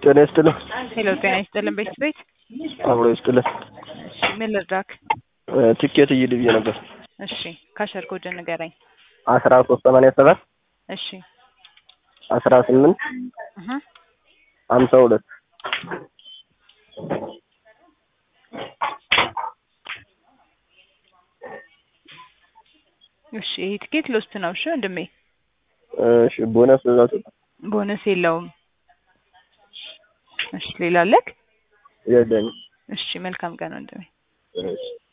ጤና ይስጥልን። ሄሎ ጤና ይስጥልን ቤት ቤት አብሮ ይስጥልን። እሺ ምን ልርዳክ? ቲኬት እይል ብዬ ነበር። እሺ ካሸር ኮድ ንገረኝ። አስራ ሶስት ሰማንያ ሰባት እሺ አስራ ስምንት እህ ሀምሳ ሁለት እሺ ይሄ ትኬት ሎስት ነው። እሺ ወንድሜ እሺ ቦነስ ብዛቱ ቦነስ የለውም። እሺ ሌላ አለክ? የለኝም። እሺ መልካም ቀን ወንድሜ። እሺ